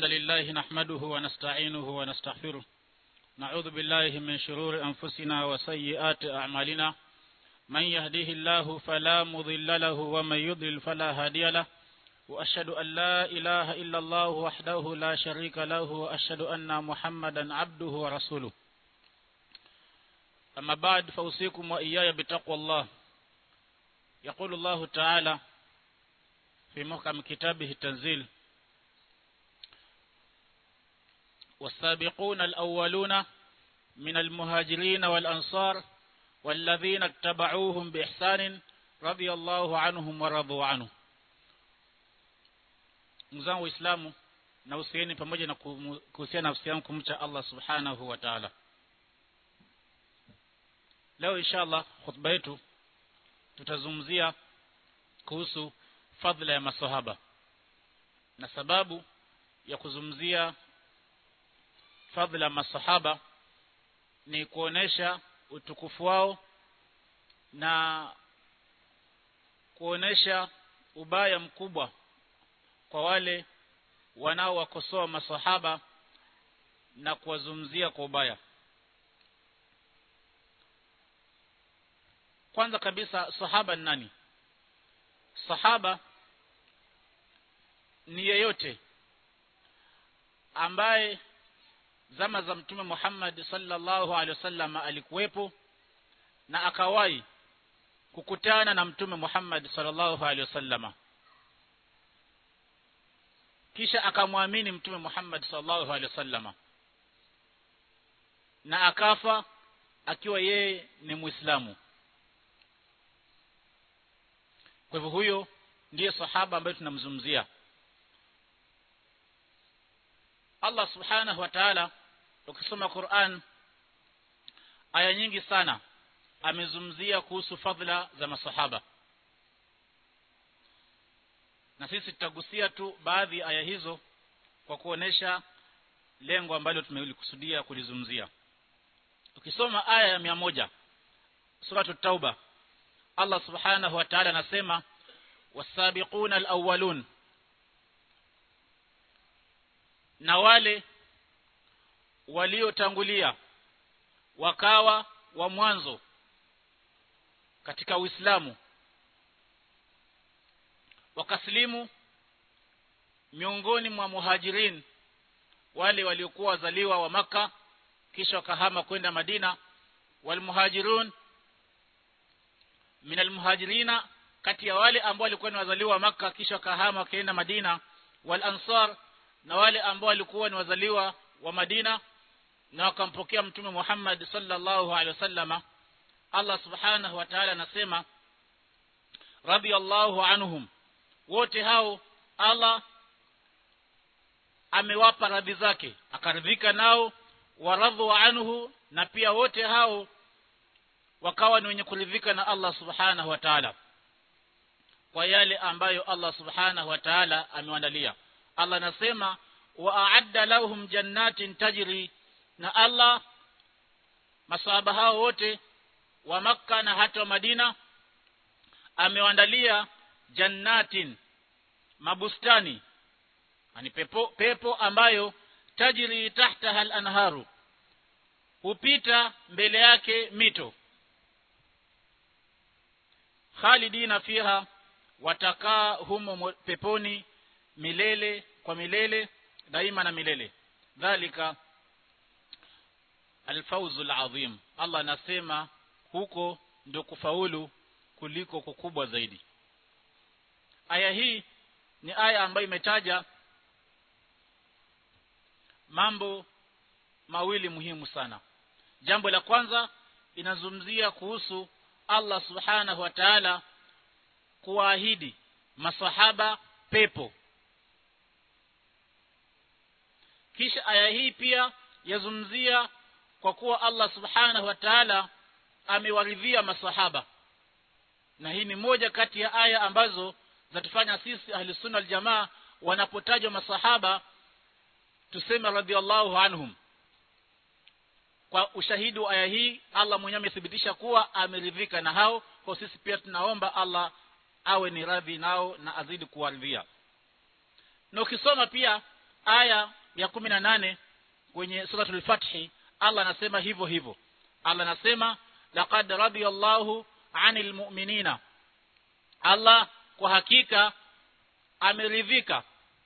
لله نحمده ونستعينه ونستغفره نعوذ بالله من شرور أنفسنا وسيئات أعمالنا من يهديه الله فلا مضل له ومن يضلل فلا هادي له وأشهد أن لا إله إلا الله وحده لا شريك له وأشهد أن محمدا عبده ورسوله أما بعد فأوصيكم وإياي بتقوى الله يقول الله تعالى في محكم كتابه التنزيل والسابقون الأولون من المهاجرين والأنصار والذين اتبعوهم بإحسان رضي الله عنهم ورضوا عنه mzangu waislamu na usieni pamoja na kuhusiana nafsi yangu kumcha Allah subhanahu wa ta'ala leo inshallah khutba yetu tutazungumzia kuhusu fadhila ya masahaba na sababu ya kuzungumzia fadhila ya masahaba ni kuonesha utukufu wao na kuonesha ubaya mkubwa kwa wale wanaowakosoa masahaba na kuwazungumzia kwa ubaya kwanza kabisa sahaba ni nani sahaba ni yeyote ambaye zama za mtume Muhammad sallallahu alaihi wasallam alikuwepo na akawahi kukutana na mtume Muhammad sallallahu alaihi wasallam kisha akamwamini mtume Muhammad sallallahu alaihi wasallam na akafa akiwa yeye ni Muislamu kwa hivyo huyo ndiye sahaba ambaye tunamzungumzia Allah subhanahu wa ta'ala ukisoma Qur'an aya nyingi sana amezungumzia kuhusu fadhila za masahaba na sisi tutagusia tu baadhi aya hizo kwa kuonesha lengo ambalo tumelikusudia kulizungumzia ukisoma aya ya mia moja suratu tauba Allah subhanahu wa ta'ala anasema wasabiquna alawwalun na wale waliotangulia wakawa wa mwanzo katika Uislamu wakaslimu miongoni mwa muhajirin wale waliokuwa wazaliwa wa maka kisha wakahama kwenda Madina walmuhajirun min almuhajirina kati ya wale ambao walikuwa ni wazaliwa wa maka kisha wakahama wakaenda Madina wal ansar na wale ambao walikuwa ni wazaliwa wa Madina na wakampokea mtume Muhammad sallallahu alaihi wasallama Allah subhanahu wa ta'ala anasema radiyallahu anhum wote hao Allah amewapa radhi zake akaridhika nao waradhu anhu na pia wote hao wakawa ni wenye kuridhika na Allah subhanahu wa ta'ala kwa yale ambayo Allah subhanahu wa ta'ala amewaandalia Allah anasema wa a'adda lahum jannatin tajri na Allah masahaba hao wote wa makka na hata wa Madina amewaandalia jannatin mabustani ani pepo pepo ambayo tajri tahtaha al-anharu hupita mbele yake mito khalidina fiha watakaa humo peponi milele kwa milele daima na milele dhalika alfawzul azim Allah anasema huko ndio kufaulu kuliko kukubwa zaidi aya hii ni aya ambayo imetaja mambo mawili muhimu sana jambo la kwanza inazungumzia kuhusu Allah subhanahu wa ta'ala kuahidi masahaba pepo kisha aya hii pia yazungumzia kwa kuwa Allah subhanahu wa ta'ala amewaridhia masahaba na hii ni moja kati ya aya ambazo zatufanya sisi ahli sunna aljamaa wanapotajwa masahaba tuseme radhiallahu anhum kwa ushahidi wa aya hii Allah mwenyewe amethibitisha kuwa ameridhika na hao kwa sisi pia tunaomba Allah awe ni radhi nao na azidi kuwaridhia na ukisoma pia aya ya kumi na nane kwenye suratul fathi Allah anasema hivyo hivyo Allah anasema laqad radiyallahu anil mu'minina Allah kwa hakika ameridhika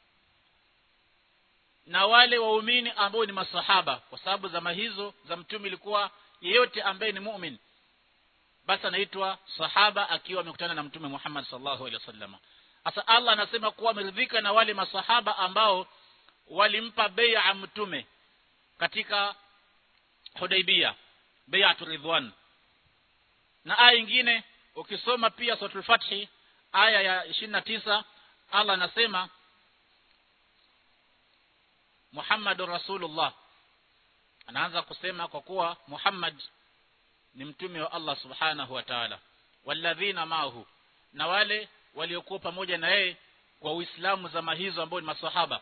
na wale waumini ambao ni masahaba kwa sababu zama hizo za mtume ilikuwa yeyote ambaye ni mu'min basi anaitwa sahaba akiwa amekutana na mtume Muhammad sallallahu alaihi wasallam sasa Allah anasema kuwa ameridhika na wale masahaba ambao walimpa bai'a mtume katika Hudaibia bai'atu ridwan na aya nyingine ukisoma pia suratul fathi aya ya 29 Allah anasema Muhammadur Rasulullah anaanza kusema kwa kuwa Muhammad ni mtume wa Allah subhanahu wa ta'ala walladhina maahu na wale waliokuwa pamoja na yeye kwa Uislamu zama hizo ambao ni maswahaba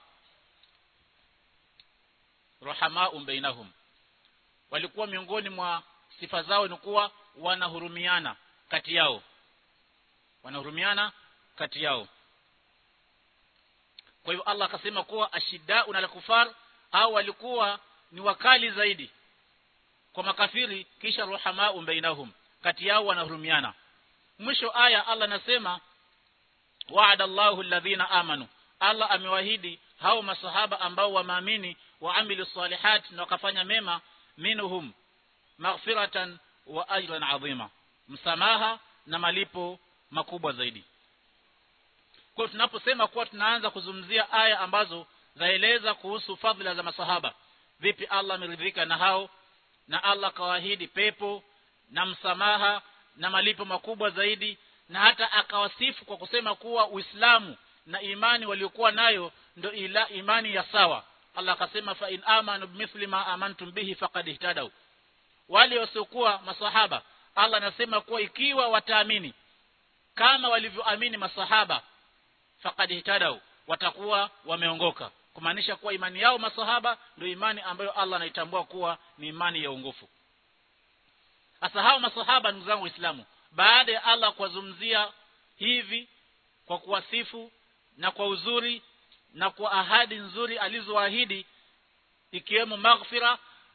rahamau bainahum walikuwa miongoni mwa sifa zao ni kuwa wanahurumiana kati yao wanahurumiana kati yao kwa hivyo Allah akasema kuwa ashidau na kufar au walikuwa ni wakali zaidi kwa makafiri kisha ruhamau bainahum kati yao wanahurumiana mwisho aya Allah anasema wa'ada Allahu alladhina amanu Allah amewahidi hao masahaba ambao wameamini waamilu salihat na wakafanya mema minhum maghfiratan wa ajran adhima msamaha na malipo makubwa zaidi kwa tunaposema kuwa tunaanza kuzungumzia aya ambazo zaeleza kuhusu fadhila za masahaba vipi Allah ameridhika na hao na Allah kawaahidi pepo na msamaha na malipo makubwa zaidi na hata akawasifu kwa kusema kuwa Uislamu na imani waliokuwa nayo ndo ila imani ya sawa Allah akasema fa in amanu bimithli ma amantum bihi faqad ihtadaw wale wasiokuwa masahaba Allah anasema kuwa ikiwa wataamini kama walivyoamini masahaba faqad ihtadaw watakuwa wameongoka kumaanisha kuwa imani yao masahaba ndio imani ambayo Allah anaitambua kuwa ni imani ya ungofu Sasa hao masahaba ndugu zangu Waislamu baada ya Allah kuwazungumzia hivi kwa kuwasifu na kwa uzuri na kwa ahadi nzuri alizoahidi ikiwemo maghfira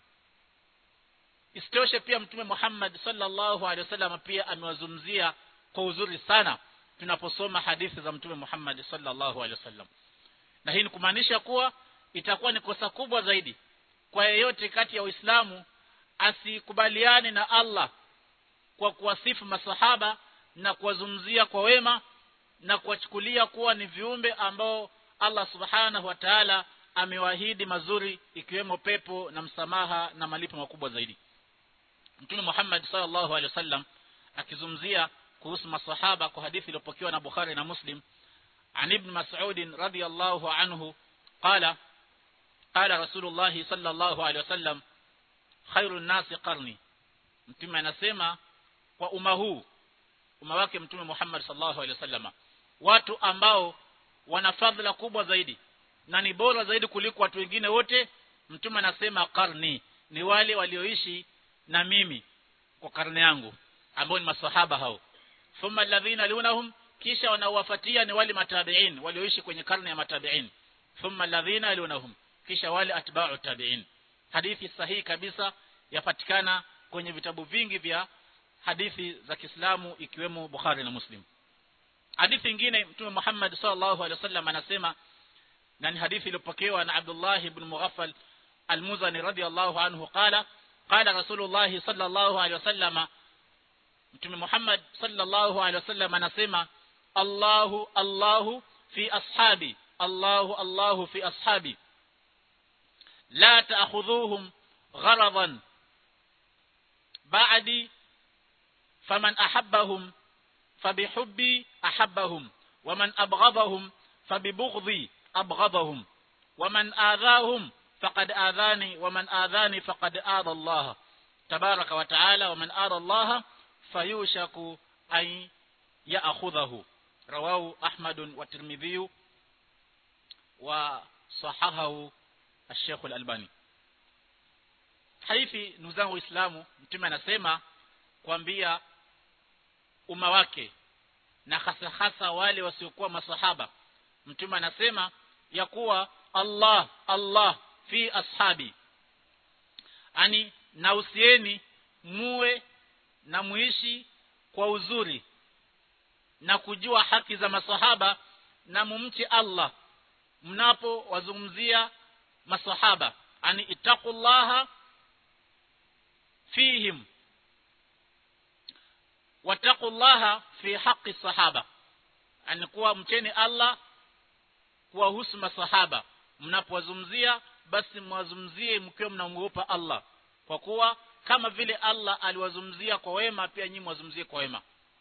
isitoshe pia mtume Muhammad sallallahu alaihi wasallam pia amewazungumzia kwa uzuri sana tunaposoma hadithi za mtume Muhammad sallallahu alaihi wasallam na hii ni kumaanisha kuwa itakuwa ni kosa kubwa zaidi kwa yeyote kati ya Waislamu asikubaliane na Allah kwa kuwasifu masahaba na kuwazungumzia kwa wema na kuwachukulia kuwa ni viumbe ambao Allah subhanahu wa ta'ala amewaahidi mazuri ikiwemo pepo na msamaha na malipo makubwa zaidi Mtume Muhammad sallallahu alaihi wasallam akizungumzia kuhusu masahaba kwa hadithi iliyopokewa na Bukhari na Muslim عن ابن مسعود رضي الله عنه قال قال رسول الله صلى الله عليه وسلم خير الناس قرني mtume anasema kwa umma huu umma wake mtume Muhammad sallallahu alaihi wasallam watu ambao wana fadhila kubwa zaidi na ni bora zaidi kuliko watu wengine wote mtume anasema karni ni wale walioishi na mimi kwa karne yangu ambao ni masahaba hao thumma alladhina lunahum kisha wanaowafuatia ni wale matabiin walioishi kwenye karne ya matabiin thumma alladhina lunahum kisha wale atba'u tabiin hadithi sahihi kabisa yapatikana kwenye vitabu vingi vya hadithi za Kiislamu ikiwemo Bukhari na Muslim hadithi nyingine mtume Muhammad sallallahu alaihi wasallam anasema na ni hadithi iliyopokewa na Abdullah ibn Mughaffal al-Muzani radiyallahu anhu qala qala Rasulullah sallallahu alaihi wasallam mtume Muhammad sallallahu alaihi wasallam anasema Allahu Allahu fi ashabi Allahu Allahu fi ashabi la ta'khudhuhum gharadan ba'di faman ahabbahum fabihubbi ahabbahum waman abghadahum fabibughdhi abghadahum waman adhahum faqad adhani waman adhani faqad adha Allah tabaraka wa taala waman adha Allah fayushaku ay ya'khudhahu rawahu Ahmad wa Tirmidhi wa sahahahu Al-Sheikh Al-Albani hadithi ndugu zangu waislamu mtume anasema kuambia umma wake na hasa hasa wale wasiokuwa masahaba mtume anasema ya kuwa Allah Allah fi ashabi ani nausieni muwe na muishi kwa uzuri na kujua haki za masahaba na mumche Allah mnapo wazungumzia masahaba ani ittaqullaha fihim wattaqullaha fi haqqi sahaba ani kuwa mcheni Allah kuwahusu masahaba mnapowazungumzia basi mwazungumzie mkiwa mnamuogopa Allah kwa kuwa kama vile Allah aliwazungumzia kwa wema pia nyinyi mwazungumzie kwa wema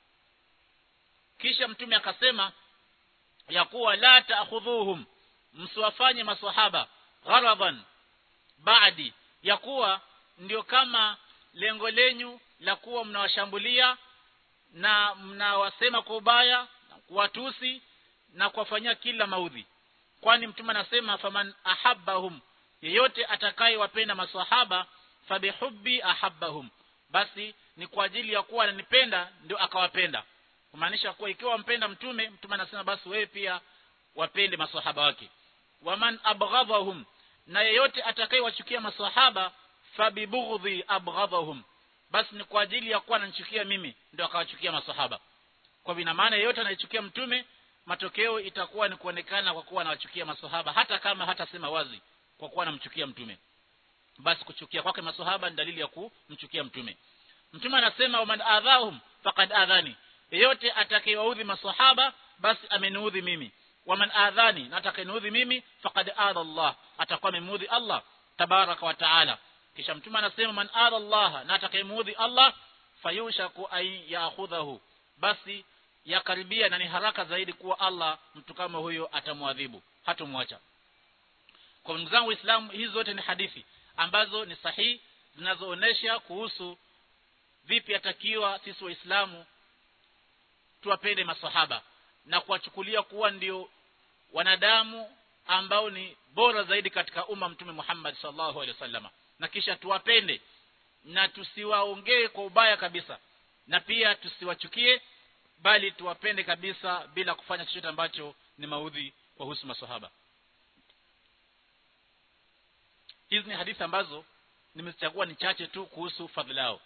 kisha mtume akasema ya kuwa la ta'khudhuhum msiwafanye maswahaba gharadan baadi ya kuwa ndio kama lengo lenyu la kuwa mnawashambulia na mnawasema kwa ubaya na kuwatusi na kuwafanyia kila maudhi kwani mtume anasema faman ahabbahum yeyote atakayewapenda maswahaba fabihubbi ahabbahum basi ni kwa ajili ya kuwa ananipenda ndio akawapenda kumaanisha kuwa ikiwa mpenda mtume mtume anasema basi wewe pia wapende maswahaba wake waman abghadhahum na yeyote atakayewachukia maswahaba fabibughdhi abghadhahum basi ni kwa ajili ya kuwa ananichukia mimi ndio akawachukia maswahaba kwa vina maana yeyote anayechukia mtume matokeo itakuwa ni kuonekana kwa kuwa anawachukia maswahaba hata kama hatasema wazi kwa kuwa anamchukia mtume basi kuchukia kwake maswahaba ni dalili ya kumchukia mtume mtume anasema waman adhahum faqad adhani yeyote atakayewaudhi maswahaba basi ameniudhi mimi waman adhani na atakayeniudhi mimi faqad adha Allah atakuwa amemuudhi Allah tabaraka wa taala kisha mtume anasema man adha Allah na atakayemuudhi Allah fayushaku ay ya'khudhahu basi yakaribia na ni haraka zaidi kuwa Allah mtu kama huyo atamwadhibu hatomwacha kwa ndugu zangu Uislamu hizi zote ni hadithi ambazo ni sahihi zinazoonesha kuhusu vipi atakiwa sisi waislamu tuwapende maswahaba na kuwachukulia kuwa ndio wanadamu ambao ni bora zaidi katika umma mtume Muhammad sallallahu alaihi wasallam na kisha tuwapende na tusiwaongee kwa ubaya kabisa na pia tusiwachukie bali tuwapende kabisa bila kufanya chochote ambacho ni maudhi kwa husu maswahaba hizi ni hadithi ambazo nimezichagua ni chache tu kuhusu fadhila yao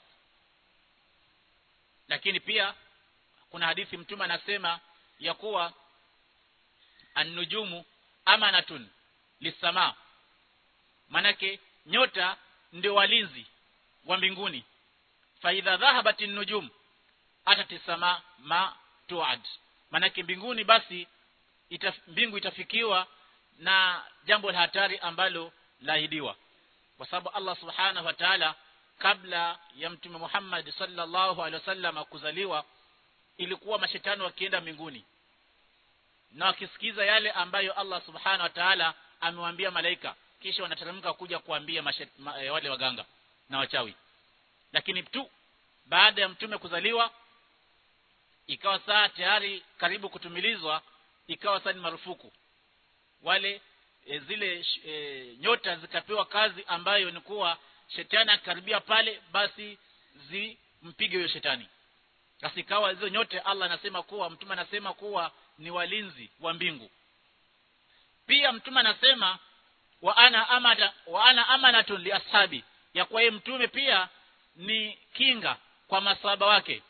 lakini pia kuna hadithi mtume anasema ya kuwa an-nujumu amanatun lisama manake nyota ndio walinzi wa mbinguni fa idha dhahabat an-nujum atatisama ma tuad manake mbinguni basi itaf, mbingu itafikiwa na jambo la hatari ambalo laahidiwa kwa sababu Allah subhanahu wa ta'ala kabla ya mtume Muhammad sallallahu alaihi wasallam kuzaliwa ilikuwa mashetani wakienda mbinguni na wakisikiza yale ambayo Allah subhanahu wa ta'ala amewaambia malaika kisha wanateremka kuja kuambia mashet, ma, e, wale waganga na wachawi lakini tu baada ya mtume kuzaliwa ikawa saa tayari karibu kutumilizwa ikawa saa ni marufuku wale e, zile e, nyota zikapewa kazi ambayo ni kuwa shetani akikaribia pale basi zimpige huyo shetani basi ikawa hizo nyote Allah anasema kuwa mtume anasema kuwa ni walinzi wa mbingu pia mtume anasema wa ana amana wa ana amanatun li ashabi ya kwa yeye mtume pia ni kinga kwa masaba wake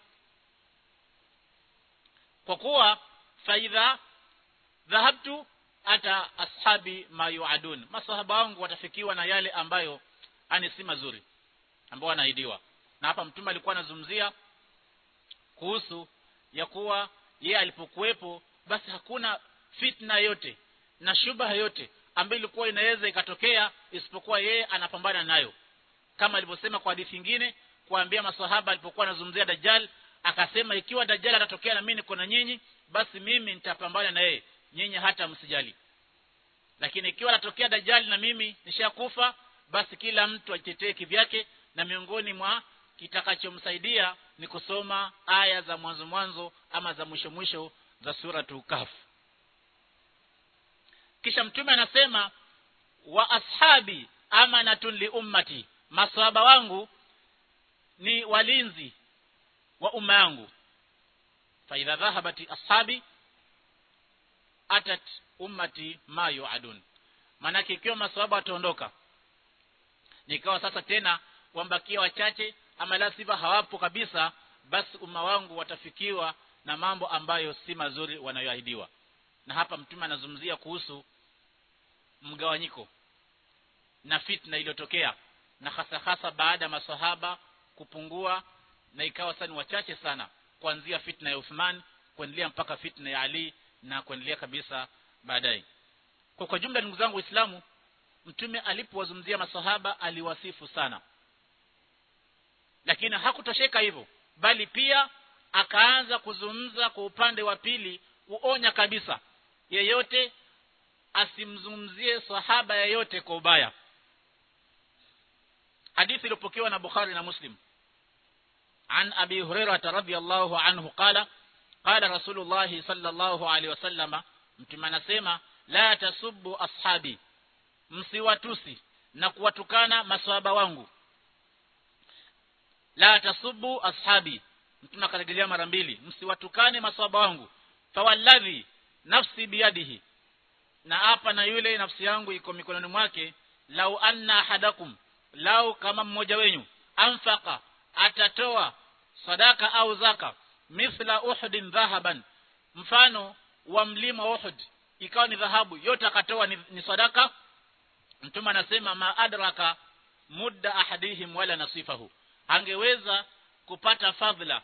kwa kuwa faidha dhahabtu ata ashabi ma yuadun masahaba wangu watafikiwa na yale ambayo ani si mazuri ambao wanaidiwa na hapa mtume alikuwa anazungumzia kuhusu ya kuwa yeye alipokuwepo basi hakuna fitna yote na shubha yote ambayo ilikuwa inaweza ikatokea isipokuwa yeye anapambana nayo kama alivyosema kwa hadithi nyingine kuambia maswahaba alipokuwa anazungumzia dajjal akasema ikiwa dajjal atatokea na mimi niko na nyinyi basi mimi nitapambana na yeye nyinyi hata msijali lakini ikiwa atatokea dajjal na mimi nishakufa basi kila mtu ajitetee kivyake na miongoni mwa kitakachomsaidia ni kusoma aya za mwanzo mwanzo ama za mwisho mwisho za sura Kahf kisha mtume anasema wa ashabi amanatun li ummati maswahaba wangu ni walinzi wa umma yangu fa idha dhahabati ashabi atat ummati ma yuadun maanake ikiwa maswahaba wataondoka nikawa sasa tena wambakia wachache ama la sivyo hawapo kabisa basi umma wangu watafikiwa na mambo ambayo si mazuri wanayoahidiwa na hapa mtume anazungumzia kuhusu mgawanyiko na fitna iliyotokea na hasa hasa baada ya masahaba kupungua na ikawa sasa ni wachache sana kuanzia fitna ya Uthman kuendelea mpaka fitna ya Ali na kuendelea kabisa baadaye kwa kwa jumla ndugu zangu waislamu mtume alipowazungumzia masahaba aliwasifu sana lakini hakutosheka hivyo bali pia akaanza kuzungumza kwa upande wa pili uonya kabisa yeyote asimzungumzie sahaba yeyote kwa ubaya hadithi iliyopokewa na Bukhari na Muslim عن أبي هريرة رضي الله عنه قال قال رسول الله صلى الله عليه وسلم mtume anasema la tasubbu ashabi msiwatusi na kuwatukana maswahaba wangu la tasubbu ashabi mtume akarejelea mara mbili msiwatukane maswahaba wangu fawalladhi nafsi biyadihi na hapa na yule nafsi yangu iko mikononi mwake lau anna ahadakum lau kama mmoja wenyu anfaqa atatoa sadaka au zaka mithla uhudin dhahaban mfano wa mlima Uhud ikawa ni dhahabu yote akatoa ni, ni sadaka mtume anasema ma adraka mudda ahadihim wala nasifahu angeweza kupata fadhila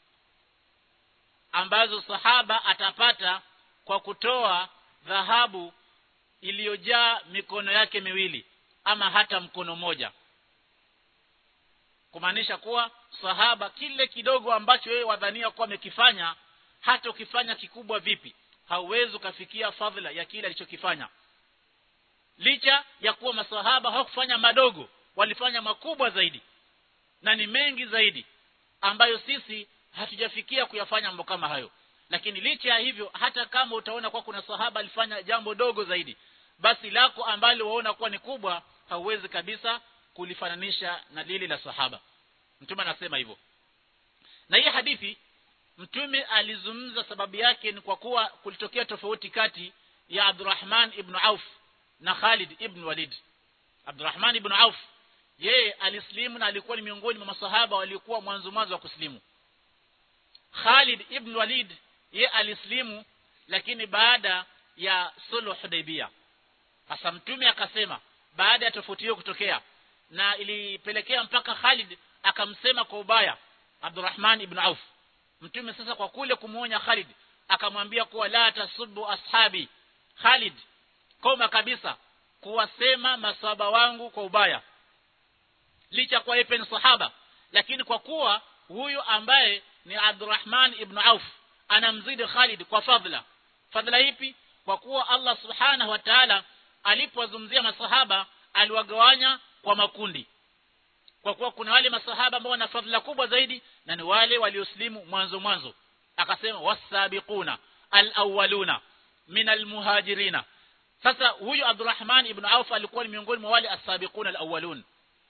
ambazo sahaba atapata kwa kutoa dhahabu iliyojaa mikono yake miwili ama hata mkono moja kumaanisha kuwa sahaba kile kidogo ambacho yeye wadhania kuwa amekifanya hata ukifanya kikubwa vipi hauwezi ukafikia fadhila ya kile alichokifanya licha ya kuwa masahaba hawakufanya madogo walifanya makubwa zaidi na ni mengi zaidi ambayo sisi hatujafikia kuyafanya mambo kama hayo lakini licha ya hivyo hata kama utaona kuwa kuna sahaba alifanya jambo dogo zaidi basi lako ambalo waona kuwa ni kubwa hauwezi kabisa kulifananisha na lile la sahaba mtume anasema hivyo na hii hadithi mtume alizungumza sababu yake ni kwa kuwa kulitokea tofauti kati ya Abdurrahman ibn Auf na Khalid ibn Walid Abdurrahman ibn Auf yeye alislimu na alikuwa ni miongoni mwa masahaba waliokuwa mwanzo mwanzo wa kuslimu Khalid ibn Walid yeye alislimu lakini baada ya sulh Hudaybiyah sasa mtume akasema baada ya tofauti hiyo kutokea na ilipelekea mpaka Khalid akamsema kwa ubaya Abdurrahman ibn Auf mtume sasa kwa kule kumuonya Khalid akamwambia kuwa la tasubbu ashabi Khalid koma kabisa kuwasema maswahaba wangu kwa ubaya licha kwa yeye ni sahaba lakini kwa kuwa huyu ambaye ni Abdurrahman ibn Auf anamzidi Khalid kwa fadhila fadhila ipi kwa kuwa Allah subhanahu wa ta'ala alipowazungumzia masahaba aliwagawanya kwa makundi kwa kuwa kuna wale masahaba ambao wana fadhila kubwa zaidi na ni wale walioslimu mwanzo mwanzo akasema wasabiquna alawwaluna min almuhajirina sasa huyu Abdurrahman ibn Auf alikuwa ni miongoni mwa wale asabiquna alawwalun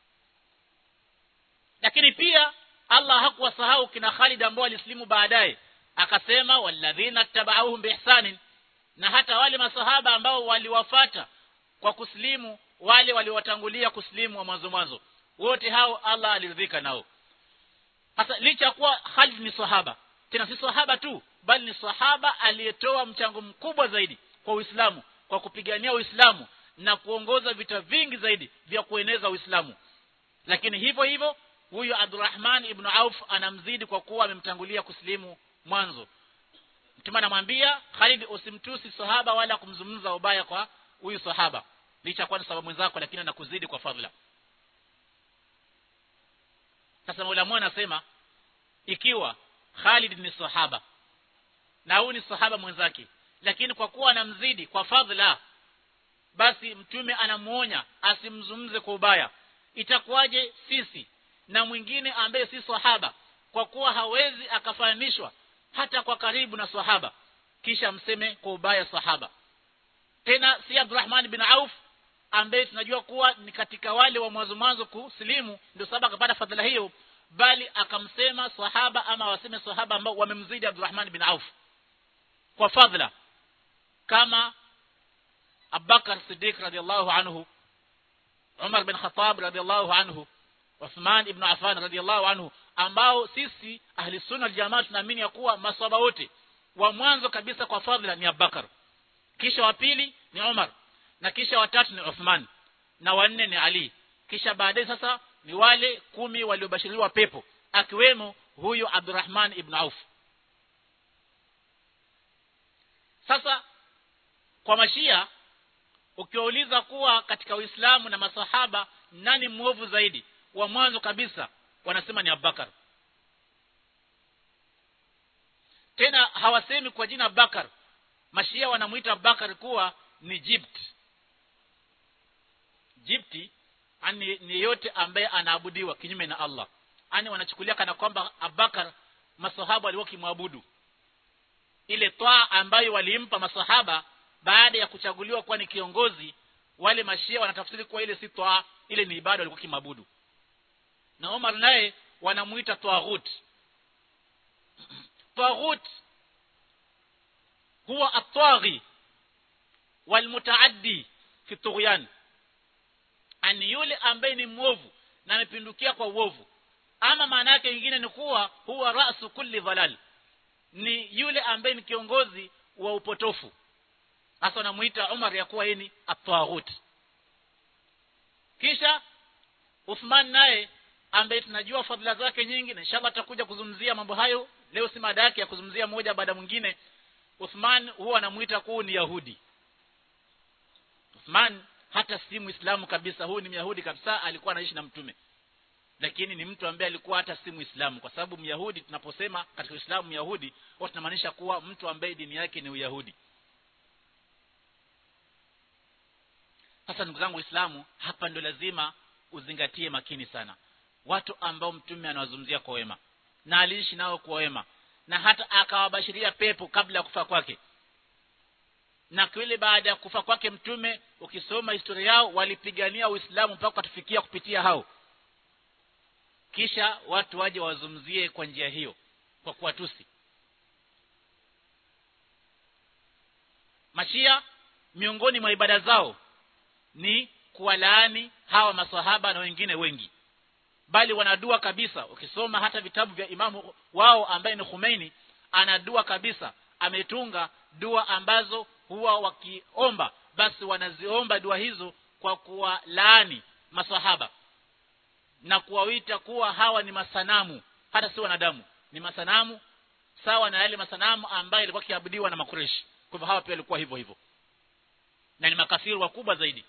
lakini pia Allah hakuwasahau kina Khalid ambao walislimu baadaye akasema walladhina tabauhum biihsanin na hata wale masahaba ambao waliwafata kwa kuslimu wale waliowatangulia kuslimu wa mwanzo mwanzo wote hao Allah aliridhika nao sasa licha kuwa Khalid ni sahaba tena si sahaba tu bali ni sahaba aliyetoa mchango mkubwa zaidi kwa Uislamu kwa kupigania Uislamu na kuongoza vita vingi zaidi vya kueneza Uislamu lakini hivyo hivyo huyu Abdurrahman ibn Auf anamzidi kwa kuwa amemtangulia kuslimu mwanzo mtume anamwambia Khalid usimtusi sahaba wala kumzungumza ubaya kwa huyu sahaba licha kwa sababu mwenzako lakini anakuzidi kwa fadhila sasa Maulama anasema ikiwa Khalid ni sahaba na huyu ni sahaba mwenzake lakini kwa kuwa anamzidi kwa fadhila basi mtume anamuonya asimzungumze kwa ubaya itakuwaje sisi na mwingine ambaye si sahaba kwa kuwa hawezi akafananishwa hata kwa karibu na sahaba kisha mseme kwa ubaya sahaba tena si Abdurrahman bin Auf ambaye tunajua kuwa ni katika wale wa mwanzo mwanzo kusilimu ndio sababu akapata fadhila hiyo bali akamsema sahaba ama waseme sahaba ambao wamemzidi Abdurrahman bin Auf kwa fadhila kama Abubakar Siddiq radhiallahu anhu Umar bin Khattab radhiallahu anhu Uthman ibn Affan radhiallahu anhu ambao sisi ahli sunna jamaa tunaamini ya kuwa maswahaba wote wa mwanzo kabisa kwa fadhila ni Abubakar kisha wa pili ni Umar na kisha watatu ni Uthman na wanne ni Ali kisha baadaye sasa ni wale kumi waliobashiriwa pepo akiwemo huyu Abdurrahman ibn Auf sasa kwa mashia ukiwauliza kuwa katika Uislamu na masahaba nani mwovu zaidi wa mwanzo kabisa wanasema ni Abubakar tena hawasemi kwa jina Abubakar mashia wanamuita Abubakar kuwa ni Jibt Jibti ani ni yote ambaye anaabudiwa kinyume na Allah ani wanachukulia kana kwamba Abubakar masahaba walikuwa kimwabudu ile toa ambayo walimpa masahaba baada ya kuchaguliwa kuwa ni kiongozi wale mashia wanatafsiri kuwa ile si toa ile ni ibada walikuwa kimwabudu na Omar naye wanamuita tawaghut tawaghut huwa at-taghi walmutaaddi fi tughyan ani yule ambaye ni mwovu na amepindukia kwa uovu ama maana yake nyingine ni kuwa huwa rasu kulli dhalal ni yule ambaye ni kiongozi wa upotofu hasa wanamuita Umar ya kuwa yeye ni at-taghut kisha Uthman naye ambaye tunajua fadhila zake nyingi na inshallah atakuja kuzungumzia mambo hayo leo si mada yake ya kuzungumzia moja baada mwingine Uthman huwa anamuita kuwa ni Yahudi Uthman hata si Muislamu kabisa huyu ni Myahudi kabisa alikuwa anaishi na mtume lakini ni mtu ambaye alikuwa hata si Muislamu kwa sababu Myahudi tunaposema katika Uislamu Myahudi huwa tunamaanisha kuwa mtu ambaye dini yake ni Uyahudi sasa ndugu zangu Waislamu hapa ndio lazima uzingatie makini sana watu ambao mtume anawazungumzia kwa wema na aliishi nao kwa wema na hata akawabashiria pepo kabla ya kufa kwake na kile baada ya kufa kwake mtume ukisoma historia yao walipigania Uislamu mpaka kutufikia kupitia hao kisha watu waje wazumzie kwa njia hiyo kwa kuwatusi mashia miongoni mwa ibada zao ni kuwalaani hawa maswahaba na wengine wengi bali wanadua kabisa ukisoma hata vitabu vya imamu wao ambaye ni Khomeini anadua kabisa ametunga dua ambazo huwa wakiomba basi wanaziomba dua hizo kwa kuwalaani maswahaba na kuwawita kuwa hawa ni masanamu hata si wanadamu ni masanamu sawa na yale masanamu ambayo yalikuwa kiabudiwa na makureshi kwa hivyo hawa pia walikuwa hivyo hivyo na ni makafiri wakubwa zaidi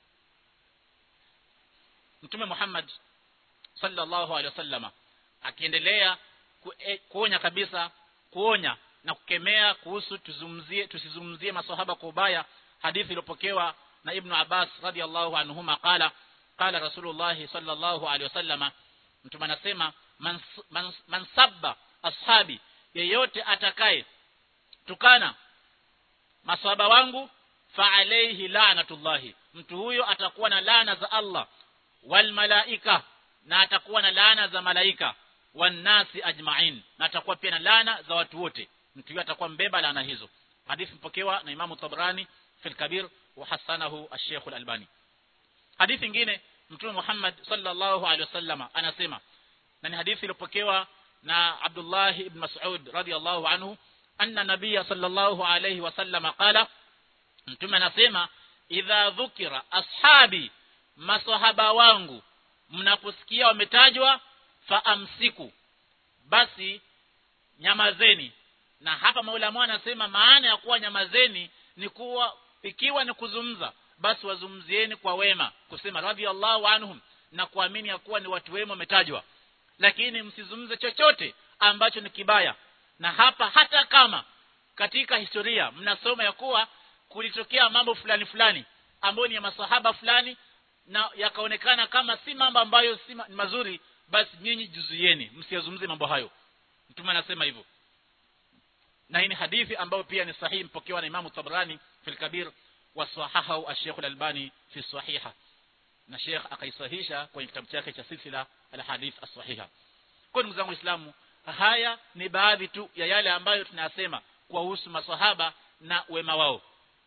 Mtume Muhammad sallallahu alaihi wasallama akiendelea kuonya kabisa kuonya na kukemea kuhusu tuzumzie tusizumzie maswahaba kwa ubaya hadithi iliyopokewa na Ibn Abbas radhiallahu anhuma qala qala Rasulullah sallallahu alaihi wasallama mtume anasema man, man, man sabba ashabi yeyote atakaye tukana maswahaba wangu fa alayhi la'natullahi mtu huyo atakuwa na laana za Allah wal malaika na atakuwa na laana za malaika wanasi ajma'in na atakuwa pia na laana za watu wote mtu huyo atakuwa mbeba laana hizo hadithi mpokewa na Imam Tabrani fil Kabir wa hasanahu al-Sheikh al-Albani hadithi nyingine Mtume Muhammad sallallahu alaihi wasallam anasema na ni hadithi iliyopokewa na Abdullah ibn Mas'ud radiyallahu anhu anna nabiyya sallallahu alaihi wasallam qala Mtume anasema idha dhukira ashabi masahaba wangu mnaposikia wametajwa faamsiku basi nyamazeni na hapa maulama anasema maana ya kuwa nyamazeni ni kuwa ikiwa ni kuzungumza basi wazungumzieni kwa wema kusema radhiallahu anhum na kuamini ya kuwa ni watu wema wametajwa lakini msizungumze chochote ambacho ni kibaya na hapa hata kama katika historia mnasoma ya kuwa kulitokea mambo fulani fulani ambayo ni ya masahaba fulani na yakaonekana kama si mambo ambayo si mazuri basi nyinyi juzuieni msiyazungumzie mambo hayo mtume anasema hivyo na hii ni hadithi ambayo pia ni sahihi mpokewa na Imam Tabrani fil Kabir wa sahahahu al-Sheikh al-Albani fi sahiha na Sheikh akaisahisha kwenye kitabu chake cha silsila al-hadith as-sahiha kwa ndugu zangu Waislamu haya ni baadhi tu ya yale ambayo tunayasema kuhusu maswahaba na wema wao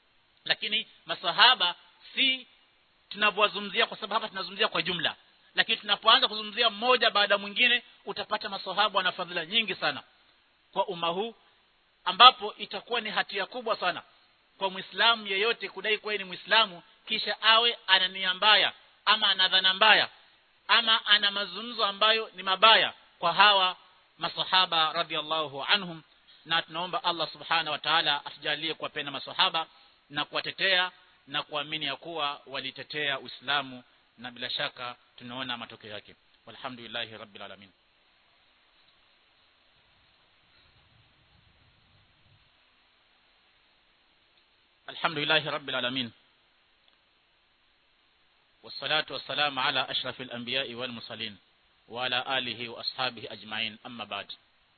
lakini masahaba si tunavyowazungumzia kwa sababu hapa tunazungumzia kwa jumla lakini tunapoanza kuzungumzia mmoja baada mwingine utapata masahaba wana fadhila nyingi sana kwa umma huu ambapo itakuwa ni hatia kubwa sana kwa muislamu yeyote kudai kuwa ni muislamu kisha awe ana nia mbaya ama ana dhana mbaya ama ana mazungumzo ambayo ni mabaya kwa hawa masahaba radhiallahu anhum na tunaomba Allah subhana wa ta'ala atujalie kuwapenda masahaba na kuwatetea na kuamini ya kuwa walitetea Uislamu na bila shaka tunaona matokeo yake walhamdulillahi rabbil alamin alhamdulillahi rabbil alamin والصلاة والسلام على أشرف الأنبياء والمرسلين وعلى آله وأصحابه أجمعين أما بعد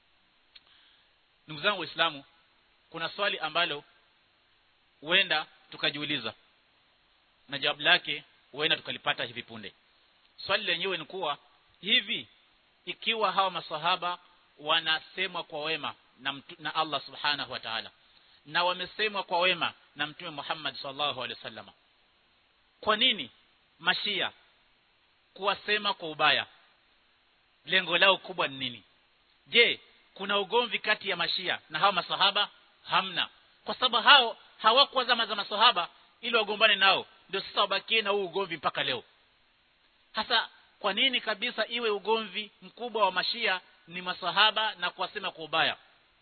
ndugu zangu waislamu kuna swali ambalo huenda tukajiuliza na jawabu lake huenda tukalipata hivi punde swali lenyewe ni kuwa hivi ikiwa hawa masahaba wanasemwa kwa wema na, mtu, na Allah subhanahu wa ta'ala na wamesemwa kwa wema na mtume Muhammad sallallahu alaihi wasallam kwa nini mashia kuwasema kwa ubaya lengo lao kubwa ni nini je kuna ugomvi kati ya mashia na hawa masahaba hamna kwa sababu hao hawakuwa zama za masahaba ili wagombane nao ndio sasa wabakie na huu ugomvi mpaka leo hasa kwa nini kabisa iwe ugomvi mkubwa wa mashia ni masahaba na kuwasema kwa ubaya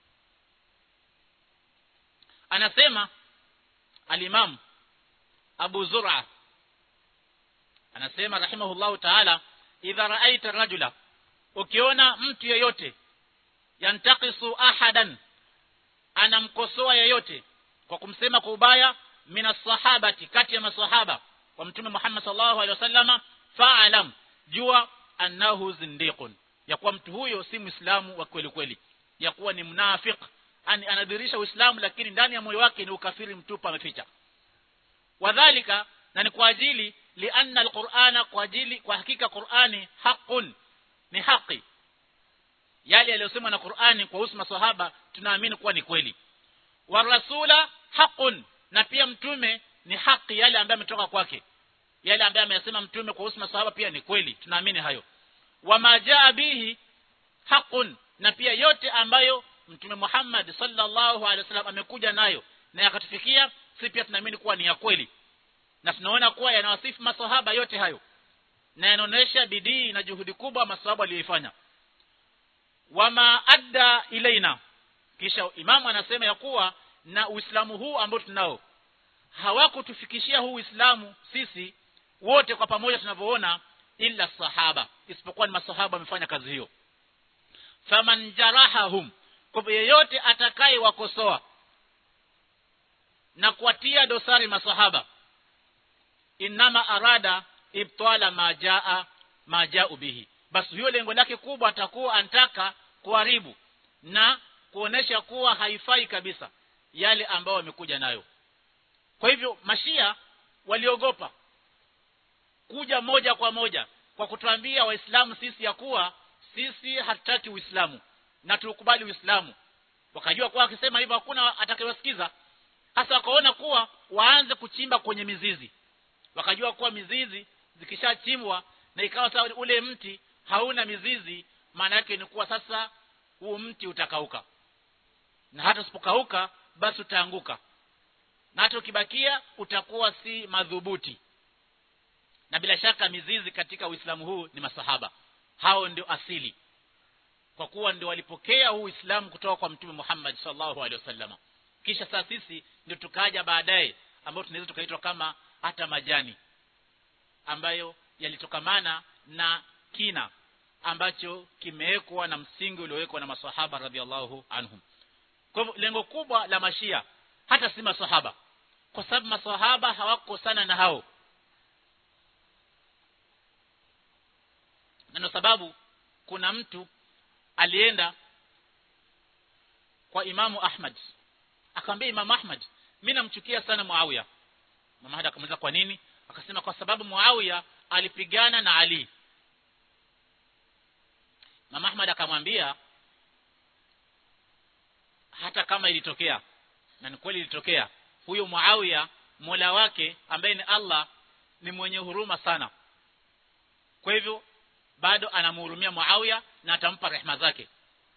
anasema alimam Abu Zur'a anasema rahimahullahu ta'ala idha ra'aita rajula ukiona mtu yeyote yantakisu ahadan anamkosoa yeyote kwa kumsema kwa ubaya mina sahabati kati ya masahaba wa mtume Muhammad sallallahu alaihi wasallama fa'alam jua annahu zindiqun ya kuwa mtu huyo si muislamu wa kweli kweli ya kuwa ni mnafik ani anadhirisha uislamu lakini ndani ya moyo wake ni ukafiri mtupu ameficha wadhalika na ni kwa ajili lianna alqur'ana kwa ajili kwa hakika qur'ani haqqun ni haki yale yaliyosemwa na Qur'ani kwa husu maswahaba tunaamini kuwa ni kweli wa rasula haqqun na pia mtume ni haki yale ambayo ametoka kwake yale ambayo ameyasema mtume kwa husu maswahaba pia ni kweli tunaamini hayo wa majaa bihi haqqun na pia yote ambayo mtume Muhammad sallallahu alaihi wasallam amekuja nayo na yakatufikia si pia tunaamini kuwa ni ya kweli na tunaona kuwa yanawasifu maswahaba yote hayo na yanaonesha bidii na juhudi kubwa maswahaba aliyoifanya wama adda ilaina kisha imamu anasema ya kuwa na uislamu huu ambao tunao hawakutufikishia huu uislamu sisi wote kwa pamoja tunavyoona illa sahaba isipokuwa ni masahaba wamefanya kazi hiyo faman jarahahum kwa yeyote atakaye wakosoa na kuwatia dosari masahaba inama arada ibtala majaa majau bihi basi hiyo lengo lake kubwa atakuwa anataka kuharibu na kuonesha kuwa haifai kabisa yale ambayo wamekuja nayo kwa hivyo mashia waliogopa kuja moja kwa moja kwa kutuambia waislamu sisi ya kuwa sisi hatutaki uislamu na tukubali uislamu wakajua kuwa akisema hivyo hakuna atakayewasikiza hasa wakaona kuwa waanze kuchimba kwenye mizizi wakajua kuwa mizizi zikishachimbwa na ikawa sawa ule mti hauna mizizi maana yake ni kuwa sasa huu mti utakauka na hata usipokauka basi utaanguka na hata ukibakia utakuwa si madhubuti na bila shaka mizizi katika Uislamu huu ni masahaba hao ndio asili kwa kuwa ndio walipokea huu Uislamu kutoka kwa Mtume Muhammad sallallahu alaihi wasallam kisha sasa sisi ndio tukaja baadaye ambao tunaweza tukaitwa kama hata majani ambayo yalitokamana na kina ambacho kimewekwa na msingi uliowekwa na maswahaba radhiallahu anhum kwa hivyo lengo kubwa la mashia hata si maswahaba kwa sababu maswahaba hawako sana na hao na ndio sababu kuna mtu alienda kwa imamu Ahmad akamwambia imamu Ahmad mimi namchukia sana Muawiya Imam Ahmad akamuuliza kwa nini akasema kwa sababu Muawiya alipigana na Ali Imam Ahmad akamwambia hata kama ilitokea na ni kweli ilitokea huyo Muawiya Mola wake ambaye ni Allah ni mwenye huruma sana kwa hivyo bado anamhurumia Muawiya na atampa rehema zake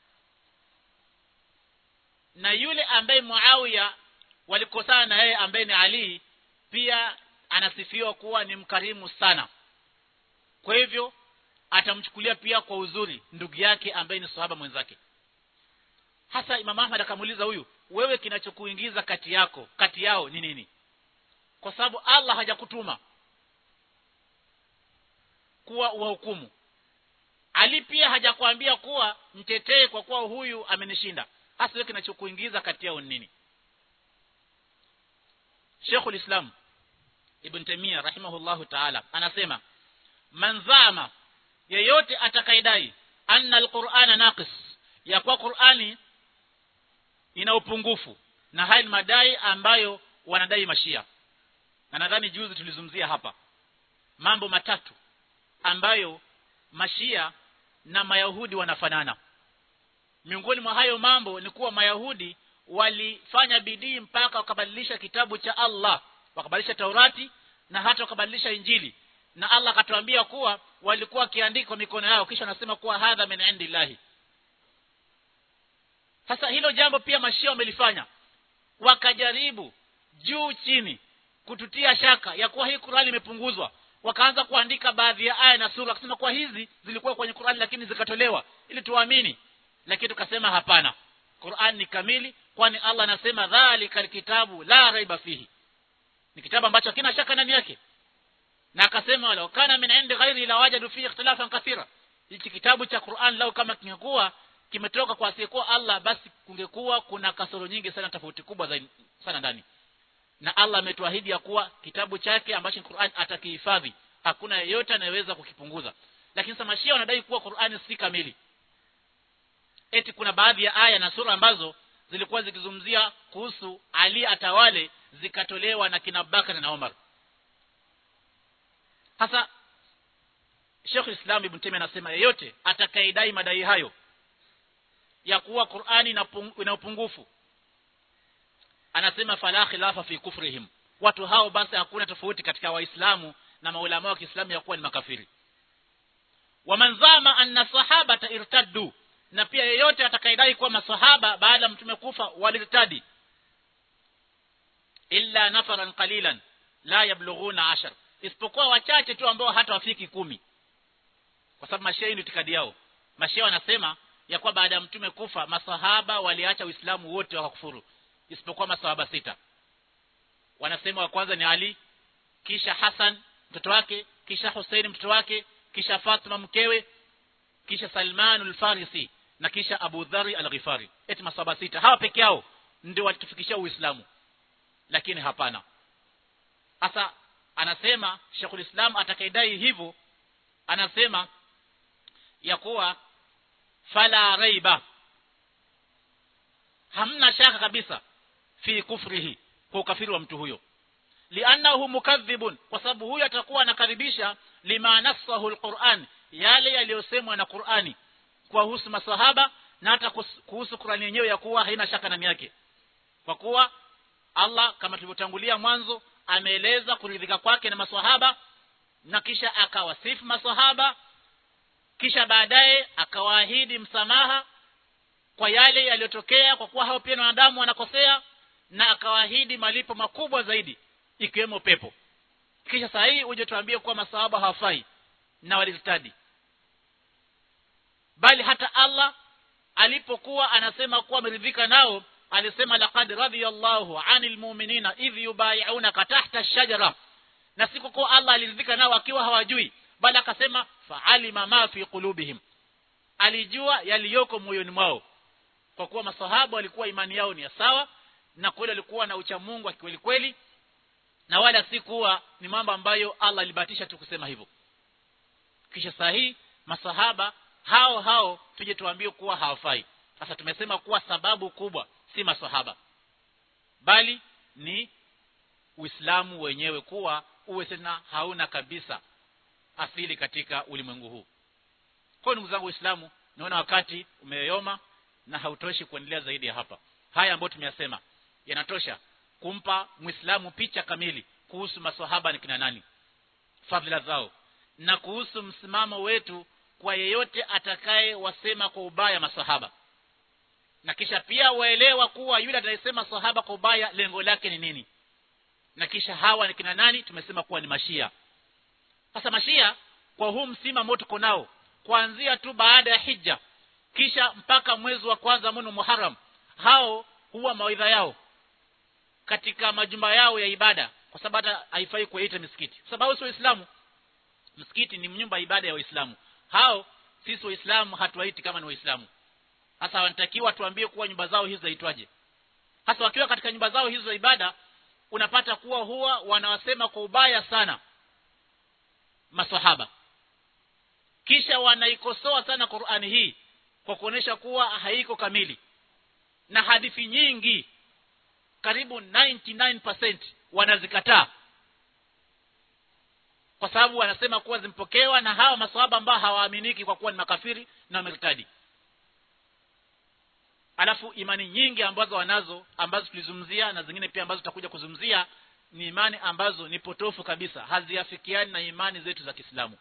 na yule ambaye Muawiya walikosana na yeye ambaye ni Ali pia anasifiwa kuwa ni mkarimu sana kwa hivyo atamchukulia pia kwa uzuri ndugu yake ambaye ni sahaba mwenzake hasa Imam Ahmad akamuuliza huyu wewe kinachokuingiza kati yako kati yao ni nini kwa sababu Allah hajakutuma kuwa uhukumu Ali pia hajakwambia kuwa mtetee kwa kuwa huyu amenishinda hasa wewe kinachokuingiza kati yao nini Sheikhul Islam Ibn Taymiyyah rahimahullahu ta'ala anasema man zama yeyote atakaidai anna alqur'ana naqis ya kwa Qur'ani ina upungufu na haya ni madai ambayo wanadai mashia na nadhani juzi tulizungumzia hapa mambo matatu ambayo mashia na mayahudi wanafanana miongoni mwa hayo mambo ni kuwa mayahudi walifanya bidii mpaka wakabadilisha kitabu cha Allah wakabadilisha Taurati na hata wakabadilisha Injili na Allah akatuambia kuwa walikuwa wakiandika kwa mikono yao kisha wanasema kuwa hadha min indillahi sasa hilo jambo pia mashia wamelifanya wakajaribu juu chini kututia shaka ya kuwa hii Qur'ani imepunguzwa wakaanza kuandika baadhi ya aya na sura kusema kuwa hizi zilikuwa kwenye Qur'ani lakini zikatolewa ili tuamini lakini tukasema hapana Qur'an ni kamili kwani Allah anasema dhalika kitabu la raiba fihi ni kitabu ambacho hakina shaka ndani yake na akasema wala kana min indi ghairi la wajadu fihi ikhtilafan kathira hichi kitabu cha Qur'an lao kama kingekuwa kimetoka kwa asiyekuwa Allah basi kungekuwa kuna kasoro nyingi sana tofauti kubwa zaidi sana ndani na Allah ametuahidi ya kuwa kitabu chake ambacho ni Qur'an atakihifadhi hakuna yeyote anayeweza kukipunguza lakini sasa mashia wanadai kuwa Qur'ani si kamili eti kuna baadhi ya aya na sura ambazo zilikuwa zikizungumzia kuhusu Ali atawale zikatolewa na kina Bakar na Umar hasa Sheikh Islam Ibn Taymiyyah anasema yeyote atakayedai madai hayo ya kuwa Qur'ani ina upungufu anasema fala khilafa fi kufrihim watu hao basi hakuna tofauti katika waislamu na maulama wa Kiislamu ya kuwa ni makafiri wamanzama anna sahabata irtaddu na pia yeyote atakayedai kuwa masahaba baada ya mtume kufa walirtadi illa nafaran qalilan la yablughuna ashar isipokuwa wachache tu ambao hata wafiki kumi kwa sababu mashia ni itikadi yao mashia wanasema ya kuwa baada ya mtume kufa masahaba waliacha uislamu wote wakakufuru isipokuwa masahaba sita wanasema wa kwanza ni Ali kisha Hassan mtoto wake kisha Hussein mtoto wake kisha Fatima mkewe kisha Salman al-Farisi na kisha Abu Dhari al-Ghifari eti masahaba sita hawa peke yao ndio walitufikishia Uislamu lakini hapana sasa anasema Sheikhul Islam atakaidai hivyo anasema ya kuwa fala raiba hamna shaka kabisa fi kufrihi kwa ukafiri wa mtu huyo li'annahu mukadhibun kwa sababu huyo atakuwa anakadhibisha lima nasahu alquran yale yaliyosemwa na Qur'ani kuhusu masahaba na hata kuhusu Qur'ani yenyewe ya kuwa haina shaka ndani yake kwa kuwa Allah kama tulivyotangulia mwanzo ameeleza kuridhika kwake na maswahaba na kisha akawasifu maswahaba kisha baadaye akawaahidi msamaha kwa yale yaliyotokea kwa kuwa hao pia ni wanadamu wanakosea na akawaahidi malipo makubwa zaidi ikiwemo pepo kisha saa hii uje tuambie kuwa masahaba hawafai na walitadi bali hata Allah alipokuwa anasema kuwa ameridhika nao alisema laqad radiyallahu anil mu'minina idh yubay'unaka tahta ash-shajara na siku kwa Allah aliridhika nao akiwa hawajui bali akasema fa'alima ma fi qulubihim alijua yaliyoko moyoni mwao kwa kuwa masahaba walikuwa imani yao ni ya sawa na kweli walikuwa na ucha Mungu wa kweli kweli na wala si kuwa ni mambo ambayo Allah alibatisha tu kusema hivyo kisha sahihi masahaba hao hao tuje tuambie kuwa hawafai sasa tumesema kuwa sababu kubwa si masahaba bali ni Uislamu wenyewe kuwa uwe tena hauna kabisa asili katika ulimwengu huu kwa ndugu zangu Uislamu naona wakati umeyoma na hautoshi kuendelea zaidi ya hapa haya ambayo tumeyasema yanatosha kumpa muislamu picha kamili kuhusu maswahaba ni kina nani fadhila zao na kuhusu msimamo wetu kwa yeyote atakaye wasema kwa ubaya maswahaba na kisha pia waelewa kuwa yule atakayesema sahaba kwa ubaya lengo lake ni nini na kisha hawa ni kina nani tumesema kuwa ni mashia sasa mashia kwa huu msimamo tuko nao kuanzia tu baada ya hija kisha mpaka mwezi wa kwanza mwezi Muharram hao huwa mawaidha yao katika majumba yao ya ibada kwa sababu hata haifai kuita misikiti kwa sababu sio Uislamu msikiti ni nyumba ya ibada ya Waislamu hao sisi Waislamu hatuwaiti kama ni Waislamu hasa wanatakiwa tuambie kuwa nyumba zao hizo zaitwaje hasa wakiwa katika nyumba zao hizo za ibada unapata kuwa huwa wanawasema kwa ubaya sana maswahaba kisha wanaikosoa sana Qur'ani hii kwa kuonesha kuwa haiko kamili na hadithi nyingi karibu 99% wanazikataa kwa sababu wanasema kuwa zimpokewa na hawa maswahaba ambao hawaaminiki kwa kuwa ni makafiri na wamertadi alafu imani nyingi ambazo wanazo ambazo tulizungumzia na zingine pia ambazo tutakuja kuzungumzia ni imani ambazo ni potofu kabisa haziafikiani na imani zetu za Kiislamu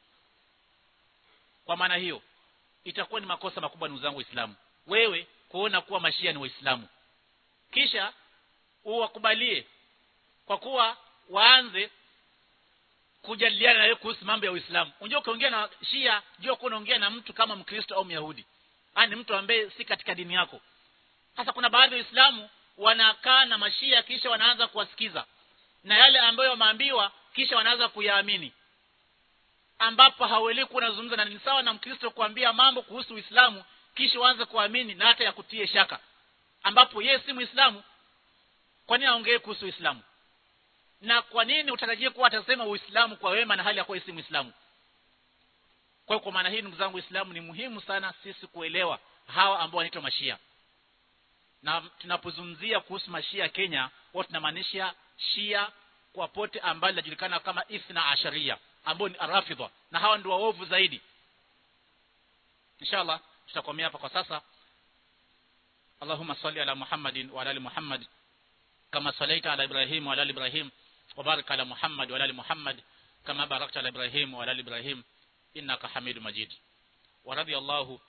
kwa maana hiyo itakuwa ni makosa makubwa ndugu zangu waislamu wewe kuona kuwa mashia ni waislamu kisha uwakubalie kwa kuwa waanze kujadiliana na wewe kuhusu mambo ya Uislamu. Unajua ukiongea na Shia, jua kuwa unaongea na mtu kama Mkristo au Myahudi. Yaani mtu ambaye si katika dini yako. Sasa kuna baadhi ya Waislamu wanakaa na mashia kisha wanaanza kuwasikiza. Na yale ambayo wameambiwa kisha wanaanza kuyaamini. Ambapo hawelewi kunazungumza na ni sawa na Mkristo kuambia mambo kuhusu Uislamu kisha waanze kuamini na hata ya kutie shaka. Ambapo yeye si Muislamu. Kwa nini aongee kuhusu Uislamu? na kwa nini utarajie kuwa atasema uislamu kwa wema na hali ya kuwa si muislamu kwa hiyo kwa maana hii ndugu zangu uislamu ni muhimu sana sisi kuelewa hawa ambao wanaitwa mashia na tunapozungumzia kuhusu mashia Kenya wao tunamaanisha shia kwa pote ambalo linajulikana kama ithna asharia ambao ni arafidha na hawa ndio waovu zaidi inshallah tutakomea hapa kwa sasa Allahumma salli ala Muhammadin wa ala ali Muhammad kama salaita ala Ibrahim wa ala ali Ibrahim وبارك على محمد وعلى ال محمد كما باركت على ابراهيم وعلى ال ابراهيم انك حميد مجيد ورضي الله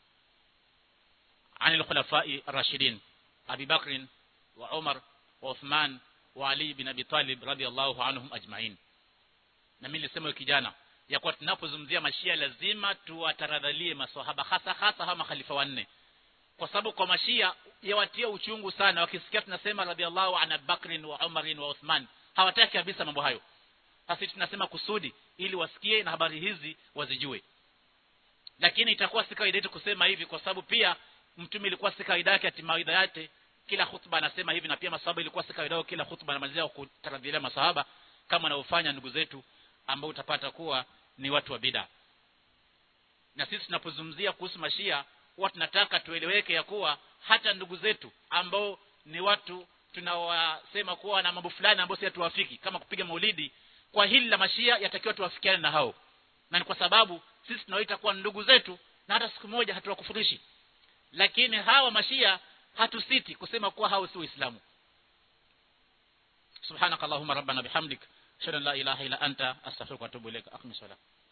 عن الخلفاء الراشدين ابي بكر وعمر وعثمان وعلي بن ابي طالب رضي الله عنهم اجمعين na mimi nilisema kijana ya kuwa tunapozungumzia mashia lazima tuwataradhalie maswahaba hasa hasa hawa makhalifa wanne kwa sababu kwa mashia yawatia uchungu sana wakisikia tunasema radhiallahu an Bakrin wa Umarin wa Uthman hawataki kabisa mambo hayo sasa tunasema kusudi ili wasikie na habari hizi wazijue lakini itakuwa si kawaida yetu kusema hivi kwa sababu pia mtume ilikuwa si kawaida yake atimaida yake kila hutuba anasema hivi na pia masahaba ilikuwa si kawaida yao kila hutuba anamalizia kutaradhilia masahaba kama wanaofanya ndugu zetu ambao utapata kuwa ni watu wa bid'a na sisi tunapozungumzia kuhusu mashia huwa tunataka tueleweke ya kuwa hata ndugu zetu ambao ni watu tunawasema kuwa na mambo fulani ambayo si tuwafiki kama kupiga maulidi kwa hili la mashia yatakiwa tuwafikiane na hao na ni kwa sababu sisi tunaoita kuwa ndugu zetu na hata siku moja hatuwakufurishi lakini hawa mashia hatusiti kusema kuwa hao si waislamu subhanakallahumma rabbana bihamdik ashhadu an la ilaha illa anta astaghfiruka wa atubu ilaik aqim salat